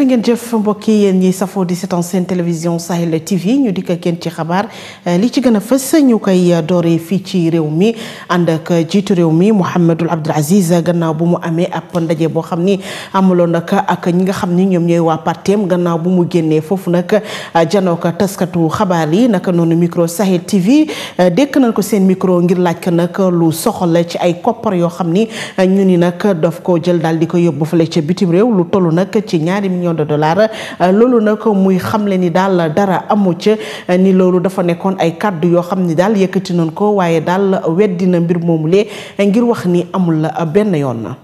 ngeen jëf mbokk yi yéen ñi safoo di seetaan seen télévision Sahel TV ñu dikk ak yéen ci xabaar li ci gën a fës ñu koy dooree fii ci réew mi ànd ak jiitu réew mi Mouhamadul Abdoul Aziz gannaaw bu mu amee ab ndaje boo xam ni amuloon nag ak ñi nga xam ni ñoom ñooy waa parteem gannaaw bu mu génnee foofu nag janoo ko taskatu xabaar yi naka noonu micro Sahel TV dékk nañ ko seen micro ngir laaj ko nag lu soxal ci ay koppar yoo xam ni ñu ni nag daf ko jël daal di ko yóbbu fële ca bitim réew lu toll nag ci ñaari millions de dollars loolu nag muy xamle ni daal dara amu ca ni loolu dafa nekkoon ay kàddu yoo xam ni daal yëkkati nañ ko waaye daal weddina mbir moomu lee ngir wax ni amul la benn yoon na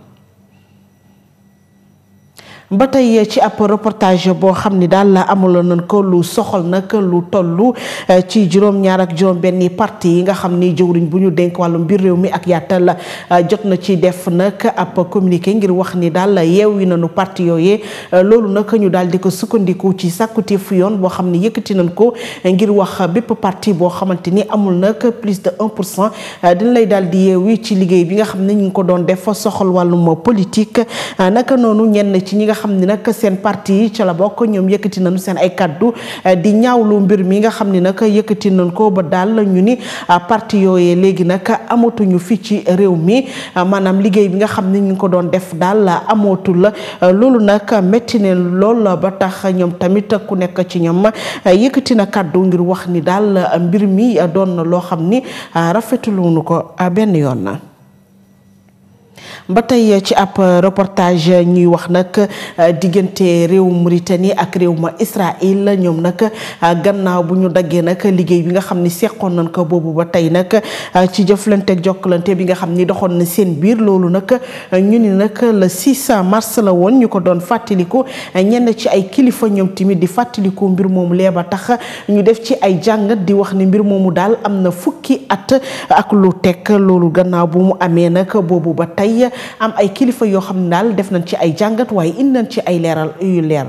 ba tey ci ab reportage boo xam ni daal amuloon nañ ko lu soxal nag lu toll ci juróom-ñaar ak juróom-benni parti yi nga xam ni jëwriñ bu ñu dénk wàllu mbir réew mi ak yaatal jot na ci def nag ab communiqué ngir wax ni daal yeewi nañu parti yooyee loolu nag ñu daal di ko sukkandiku ci sàkkuteefu yoon boo xam ni yëkkati nañ ko ngir wax bépp parti boo xamante ni amul nag plus de 1 pour cent dina lay daal di yeewi ci liggéey bi nga xam ne ñu ngi ko doon def soxal wàllum politique naka noonu ñenn ci ñi nga xam ni nag seen parti yi ca la bokk ñoom yëkkati nañu seen ay kaddu di ñaawlu mbir mi nga xam ni nag yëkkati nañ ko ba daal ñu ni parti yooyee léegi nag amatuñu fii ci réew mi maanaam liggéey bi nga xam ni ñu ngi ko doon def daal amatul loolu nag métti ne lool ba tax ñoom tamit ku nekk ci ñoom yëkkati na kaddu ngir wax ni daal mbir mi doon na loo xam ni rafetuluñu ko benn yoon na ba tey ci ab reportage ñuy wax nag diggante réew Mauritanie ak réew ma Israël ñoom nag gannaaw bu ñu daggee nag liggéey bi nga xam ni seqoon nañ ko boobu ba tey nag ci jëflanteeg jokkalante bi nga xam ni doxoon na seen biir loolu nag ñu ni nag le 6 mars la woon ñu ko doon fàttaliku ñenn ci ay kilifa ñoom tamit di fàttaliku mbir moomu lee ba tax ñu def ci ay jàngat di wax ni mbir moomu daal am na fukki at ak lu teg loolu gannaaw bu mu amee nag boobu ba tey am ay kilifa yoo xam ne daal def nañ ci ay jàngat waaye indi nañ ci ay leeral yu leer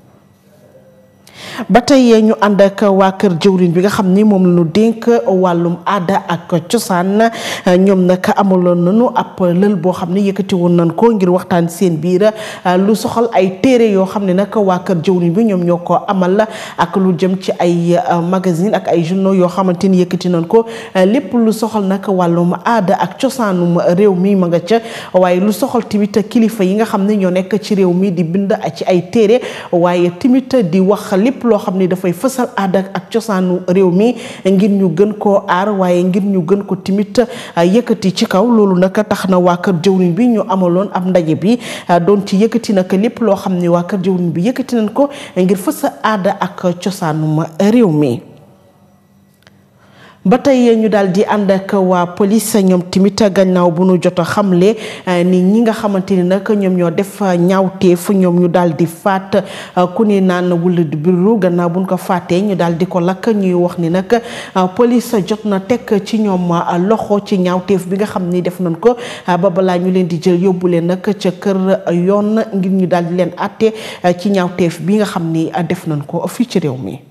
ba tey ñu ànd ak waa kër jëwriñ bi nga xam ni moom la ñu dénk wàllum aada ak cosaan ñoom nag amaloon nañu ab lël boo xam ne yëkkati woon nañ ko ngir waxtaan seen biir lu soxal ay téere yoo xam ne nag waa kër jëwriñ bi ñoom ñoo ko amal ak lu jëm ci ay magazine ak ay journaux yoo xamante ni yëkkati nañ ko lépp lu soxal nag wàllum aada ak cosaanum réew mi ma nga ca waaye lu soxal tamit kilifa yi nga xam ne ñoo nekk ci réew mi di bind ci ay téere waaye tamit di wax lépp loo xam ni dafay fësal aada ak cosaanu réew mi ngir ñu gën koo aar waaye ngir ñu gën ko timit yëkkati ci kaw loolu nag tax na waa kër jëwriñ bi ñu amaloon ab ndaje bi doon ci yëkkati nag lépp loo xam ni waa kër jëwriñ bi yëkkati nañ ko ngir fësal aada ak cosaanum réew mi ba tey ñu daal di ànd ak waa police ñoom tamit gannaaw bu nu jot a xamle ni ñi nga xamante ni nag ñoom ñoo def ñaawteef ñoom ñu daal di faat ku ni naan wula di biru gannaaw bu ñu ko faatee ñu daal di ko lakk ñuy wax ni nag police jot na teg ci ñoom loxo ci ñaawteef bi nga xam ni def nañ ko ba balaa ñu leen di jël yóbbu leen nag ca kër yoon ngir ñu daal di leen àtte ci ñaawteef bi nga xam ni def nañ ko fii ci réew mi.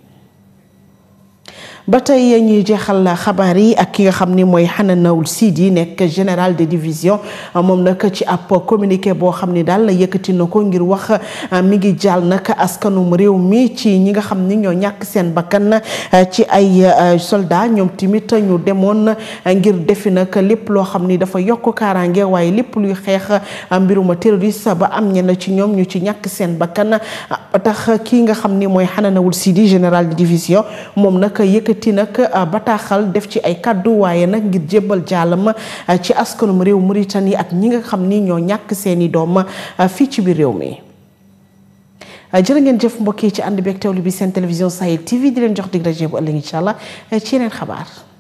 ba tey ñuy jeexal xabaar yi ak ki nga xam ni mooy Hananawul Sidi nekk général de division moom nag ci ab communiqué boo xam ni daal yëkkati na ko ngir wax mi ngi jàll nag askanum réew mi ci ñi nga xam ni ñoo ñàkk seen bakkan ci ay soldat ñoom tamit ñu demoon ngir defi nag lépp loo xam ni dafa yokk kaaraange waaye lépp luy xeex mbiruma terroriste ba am ñenn ci ñoom ñu ci ñàkk seen bakkan ba tax kii nga xam ni mooy Hananawul Sidi général de division moom nag yëkkati ti nag bataaxal def ci ay kàddu waaye nag ngir jébbal jàllam ci askanum réew Mauritanie ak ñi nga xam ni ñoo ñàkk seeni doom fii ci biir réew mi jërë ngeen jëf mbokk yi ci ànd beeg teewlu bi seen télévision Sahel TV di leen jox dig rajo bu ëllëg incha allah ci yeneen xabaar